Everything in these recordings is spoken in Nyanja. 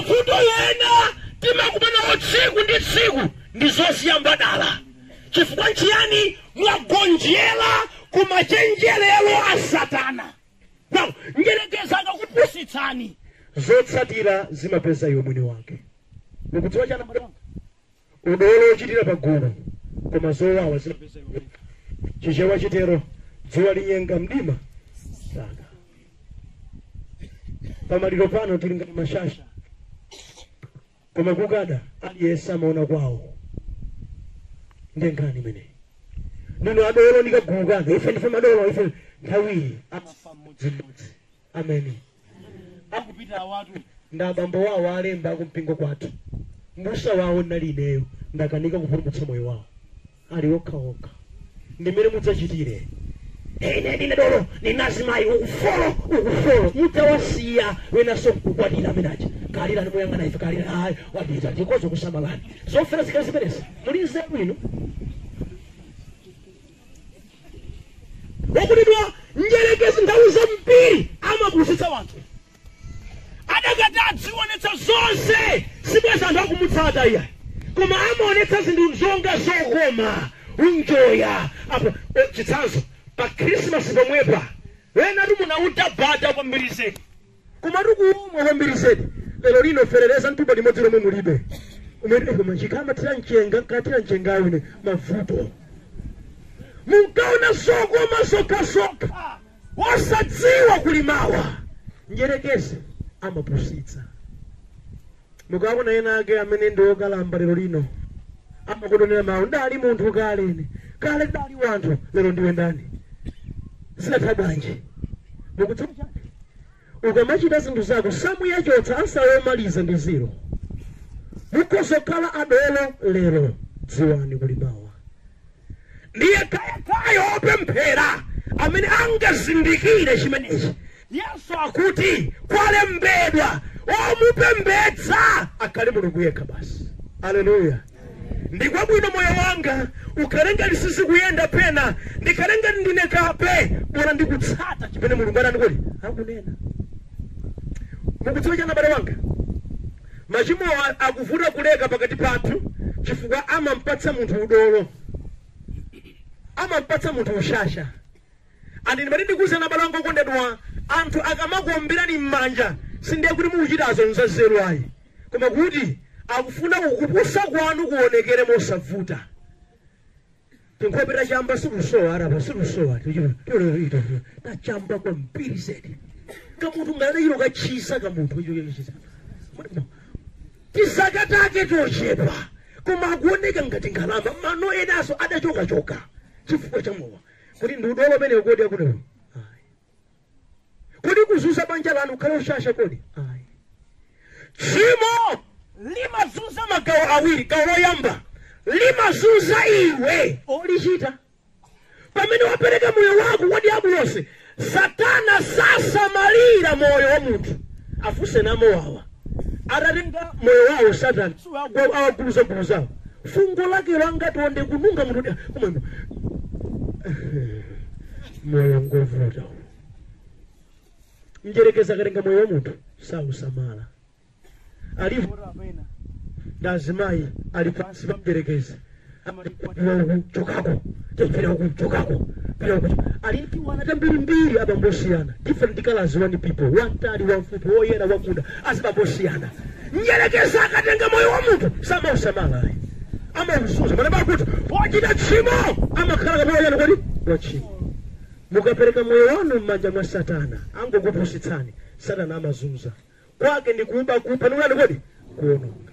mavuto ena timakumanawo tsiku ndi tsiku ndi zosiyambadala chifukwa nchiyani mwagonjera ku machenjerero a satana now njerekeza akakupusitsani zotsatira zimapeza iwe mwini wake mukudziwa chana mbale wanga udolo ochitira pagulu koma zowawa zimapeza iwe mwini chichewa chitero dzuwa linyenga mdima saka pamaliro pano tili ngati mashasha koma kukada aliyense amaona kwawo ndengani imeneyi nino adolo ndikagulukana ife ndife madolo ife nthawiyi amafa mmodzimmodzi ameni akupita awatu nda abambo wawo alemba akumpingo kwathu mbusa wawo ndinali ineyo ndakanika kupulumutsa moyo wawo ali okhaokha ndimene mudzachitire ine ndine dolo ninazimayi ukufolo ukufolo mutawasiya wenaso mkukwatira amenachi kalira nimuyang'ana ife kalira ayi wadita tikozo kusamalani zofera zikhala zimenezi muli nzeru ino wakutidwa njerekezi nthawi zambiri amapusitsa wanthu adakati adzionetsa zonse sibweza anthu akumutsata iyayi koma amaonetsa zinthu zonga zokoma unjoya apo o, chitsanzo pa krismasi pomwepa wena timunauta bata kwambiri zedi koma tikuumwa kwambiri zedi lero lino ferereza mtupa limodzi lomwe mulibe umene koma chikama tira mchenga nkatira mchengayo ine mavuto munkaona zokoma zokhazokha wosadziwa kulimawa njerekezi amapusitsa mukaona ena ake amene ndi okalamba lero lino amakutonera mawu ndali munthu kale ine kale ndali wanthu lero ndiwe ndani zinatha bwanji mukudziwa chake ukamachita zinthu zako samuyachotsa asayomaliza ndi ziro mukozokhala adolo lero dziwani kulimawa ndiye kayakayo opemphera amene angazindikire chimenechi yesu akuti kwalembedwa omupembedza akhale mulungu yekha basi aleluya ndikwabwino moyo wanga ukhalenga lisisi kuyenda pena ndikhalenga ndine kape bora ndikutsata chimene mulungu anani kuti akunena mukudziwa chana bale wanga machimo a- akuvuta kuleka pakati pathu chifukwa amampatsa munthu udolo amampatsa munthu ushasha andi ndimati ndikuwuzana bale wanga okondedwa anthu akamakuombirani m'manja sindiye kuti mukuchitazo nzazeru ayi koma kuti akufuna kukupusa kwanu kuonekere mosavuta tinkhopera chamba sikusowa arapa sikusowa tachamba kwambiri zedi kamunthu ngale ilo kachisa kamunthu ichokechisa tisaka take tochepa koma akuoneka ngati nkhalamba mano enaso adachokachoka chifukwa cha mowa kuti ndi udolo umene kodi akuti kodi kuzunza banja lanu ukhale ushasha kodi ayi tchimo limazunza magawo awiri gawo loyamba limazunza iwe olichita pamene wapereka moyo wako kwa diabu lonse satana sasamalira moyo wa munthu afuse namowawa atatenga moyo wawo satana awaguluzaguluzawo fungo lake langati wonde kununga munthu dia- kumweno moyo ngovuta njerekeza akatenga moyo wa munthu sausamala alivyo na azimayi ali pansi pamperekeza chokako pira uku chokako pira uku alimpiwana tambirimbiri abambosiyana different colors one people wantali wamfupi woyera wakuda azibambosiyana njerekeza akatenga moyo wa munthu samausamala ayi amausuza mana bakuti wachita tchimo amakhala kamoyana kodi wachimo mukapereka moyo wanu m'manja mwa satana angokupusitsani satana amazunza kwake ndi kuba kupha nikulani kodi kuononga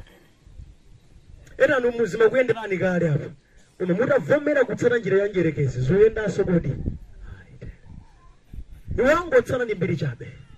enanu muzima kuyenderani kale apa koma mutavomera kutsata njira ya njerekezi zoyendanso kodi iwangotsana ndi mbiri chabe